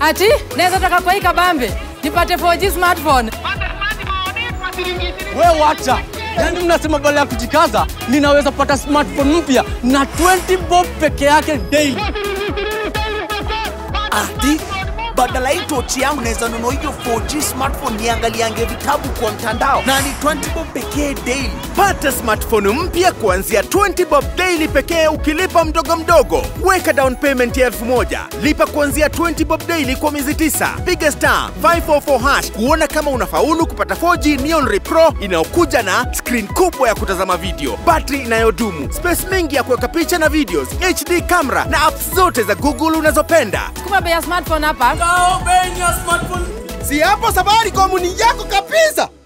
Ati naweza toka kwa hii kabambe nipate 4G smartphone. We wacha, yaani mnasema badala ya kujikaza ninaweza pata smartphone mpya na 20 bob peke yake daily. Ati badala hii tochi yangu naweza nunua hiyo 4G smartphone niangaliange vitabu kwa mtandao na ni 20 bob pekee daily. Pata smartphone mpya kuanzia 20 bob daily pekee ukilipa mdogo mdogo. Weka down payment ya elfu moja. Lipa kuanzia 20 bob daily kwa miezi tisa. Piga star 544 hash kuona kama unafaulu kupata 4G Neon Ray Pro inayokuja na screen kubwa ya kutazama video, battery inayodumu, space mingi ya kuweka picha na videos, HD camera na apps zote za Google unazopenda. Sukuma bei ya smartphone hapa. Si hapo Safaricom ni yako kabisa.